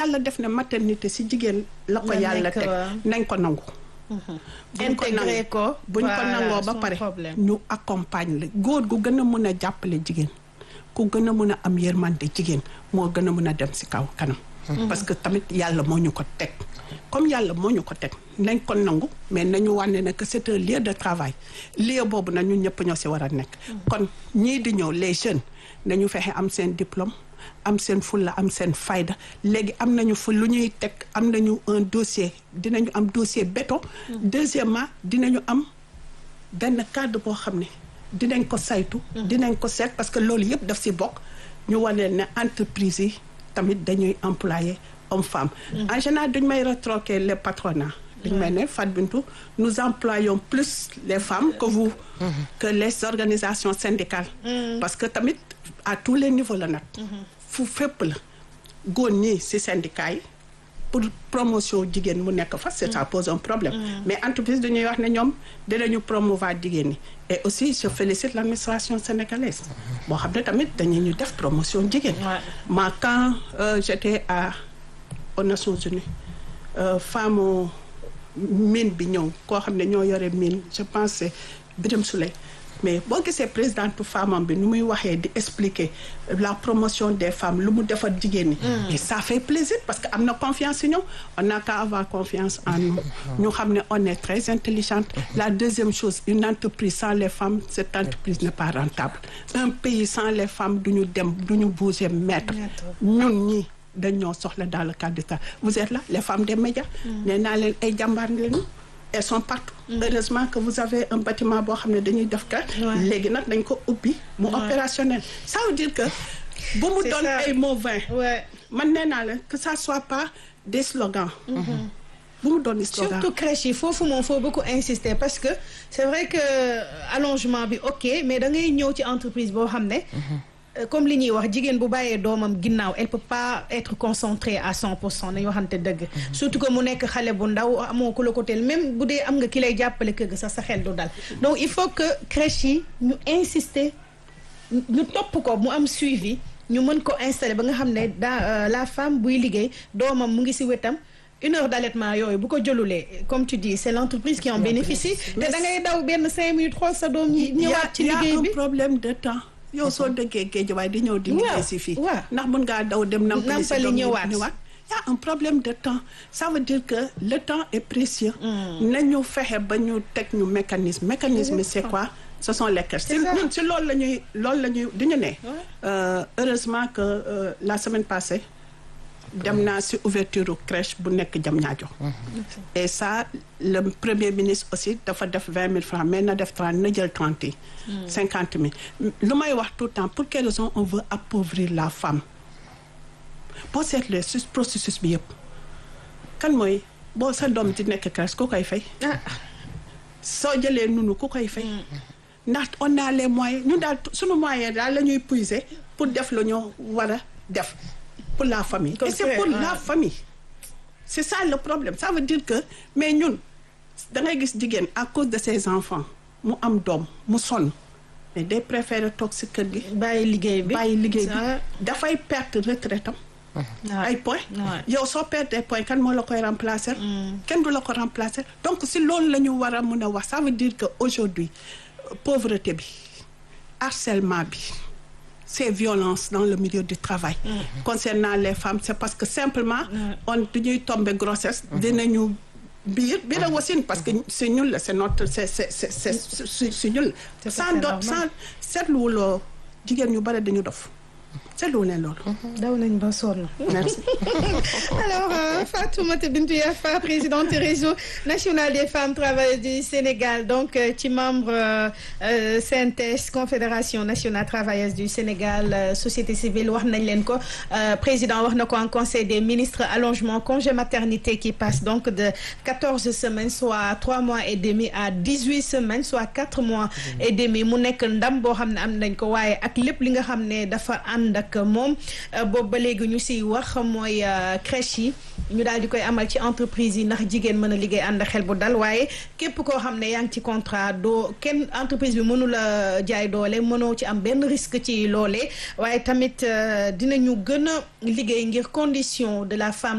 yàlla def ne maternité si jigéen la ko La yàlla nekk, teg waaw. nañ ko nangu buñ ko Intégré nangu- ko, buñ ko voilà, nangoo ba son pare problème. ñu accompagne la góor gu gën a mën a jàppale jigéen ku gën a mën a am yërmande jigéen moo gën a mën a dem si kaw kanam parce que tamit yàlla moo ñu ko teg comme yàlla moo ñu ko teg nañ ko nangu mais nañu wànne ne que c'est un lieu de travail lieu boobu nag ñun ñëpp ñoo si war a nekk kon ñii di ñëw les jeunes nañu fexe am seen diplôme am seen fulla am seen fayda léegi am nañu fu lu ñuy teg am nañu un dossier dinañu am dossier béton deuxièmement dinañu am benn cadre boo xam ne dinañ ko saytu dinañ ko seet parce que loolu yëpp daf si bokk ñu wane ne entreprise yi tamit dañuy employé homme femme en général dañ may retroquer les patronats dañ may ne Fat Bintou nous employons plus les femmes que vous que les organisations syndicales parce que tamit à tous les niveaux la nag fu fépp la góor ñi si syndicats yi pour promotion jigéen mu nekk fa c'est ça pose un problème mais entreprise dañuy wax ne ñoom dinañu promouvoir jigéen ñi et aussi je félicite l'administration sénégalaise boo xam ne tamit dañu ñu def promotion jigéen Ouais. ma quand euh, j'étais à aux Nations Unies euh, femme mine bi ñëw koo xam ne ñoo yore mine je pense c'est Birame Souleye mais boo gisee présidente femme bi nu muy waxee di expliquer la promotion des femmes lu mu defar jigéen ñi et ça fait plaisir parce que am na confiance ci ñoom on n'a qu'à avoir confiance en nous ñu xam ne on est très intelligente la deuxième chose une entreprise sans les femmes cette entreprise n'est pas rentable un pays sans les femmes du ñu dem du ñu bouger mètre ñun ñi dañoo soxla dans le cadre de ça vous êtes là les femmes des médias nee naa leen ay jàmbaar lañu elles sont partout heureusement que vous avez un bâtiment boo xam ne dañuy def ka léegi nag dañ ko ubbi mu opérationnel ça veut dire que bu mu C'est doon ça. ay mots vains Ouais. man nee naa leen que ça soit pas des slogans bu mu doon des slogans surtout crèche yi foofu moom faut beaucoup insister parce que c'est vrai que allongement bi ok mais da ngay ñëw ci entreprise boo xam ne euh, comme li ñuy wax jigéen bu bàyyee doomam ginnaaw elle peut pas être concentrée à 100 pour cent nañu waxante dëgg surtout que mu nekk xale bu ndaw amoo ku la ko teel même bu dee am nga ki lay jàppale kër ga sax sa xel du dal donc il faut que crèche yi ñu insister ñu topp ko mu am suivi ñu mën ko installer ba nga xam ne daa la femme buy liggéey doomam mu ngi ci wetam une heure d'allaitement yooyu bu ko jëlulee comme tu dis c'est l'entreprise qui en bénéficie te da ngay daw benn cinq minutes xool sa doom ñi ñëwaat ci y a liggéey un bi problème de temps yow soo dëggee géej waaye di ñëw di liggéey si fii waaw. ndax mën ngaa daw dem nampali si Nampali doom yi ñëwaat. ñëwaat y a un problème de temps ça veut dire que le temps est précieux nañu fexe ba ñu teg ñu mécanisme mécanisme yi c'est quoi ce sont les crèches si C'est ça. ñun si loolu la ñuy loolu la ñuy di ñu ne euh, heureusement que euh, la semaine passée dem naa si ouverture crèche bu nekk Diamniadio et ça le premier ministre aussi dafa def vingt mille francs mais na def trente na jël trente yi cinquante mille lu may wax tout le temps pour quelle raison on veut appauvrir la femme boo seetlee si processus bi yëpp kan mooy boo sa doom di nekk crèche ku koy fay soo jëlee nunu ku koy fay ndax on a les moyens ñu daal sunu moyen daal la ñuy puiser pour def la ñu war a def pour la famille et c'est pour la famille c'est ça le problème ça veut dire que mais ñun da ngay gis jigéen à cause de ses enfants mu am doom mu sonn mais day préférer toog si kër gi bàyyi liggéey bi bàyyi liggéey bi Ça, dafay perte retraite am ouais. ay points Ouais. yow soo perdee point kan moo la koy remplacer kenn du la ko remplacer donc si loolu la ñu war a mën a wax ça veut dire que aujourd'hui euh, pauvreté bi harcèlement bi ces violences dans le milieu du travail concernant les femmes c'est parce que simplement on dañuy tomber grossesse dinañu biir biir a wasin parce que c'est ñun la c'est notre c'est c'est c'est c'est c'est c'est ñun C'est la sans tout à fait do normal. sans seetluwuloo jigéen ñu bari dañu dof seetluwu leen loolu daw nañ ba sonn merci Alors, euh, Fatoumata Bintou Yafa, présidente du réseau national des femmes travailleuses du Sénégal, donc euh, ci membre euh, euh, CNTS Confédération nationale travailleuse du Sénégal euh, société civile wax nañ leen ko euh, président wax na ko en conseil des ministres allongement congé maternité qui passe donc de quatorze semaines soit trois mois et demi à dix-huit semaines soit quatre mois et demi mu nekk ndam boo xam ne am nañ ko waaye ak lépp li nga xam ne dafa ànd ak moom euh, boobu ba léegi ñu siy wax mooy euh, crèche yi ñu daal di koy amal ci entreprise yi ndax jigéen mën a liggéey ànd ak xel bu dal waaye képp koo xam ne yaa ngi ci contrat doo kenn entreprise bi mënu la jaay doole mënoo ci am benn risque ci loolee waaye tamit euh, dinañu gën a liggéey ngir condition de la femme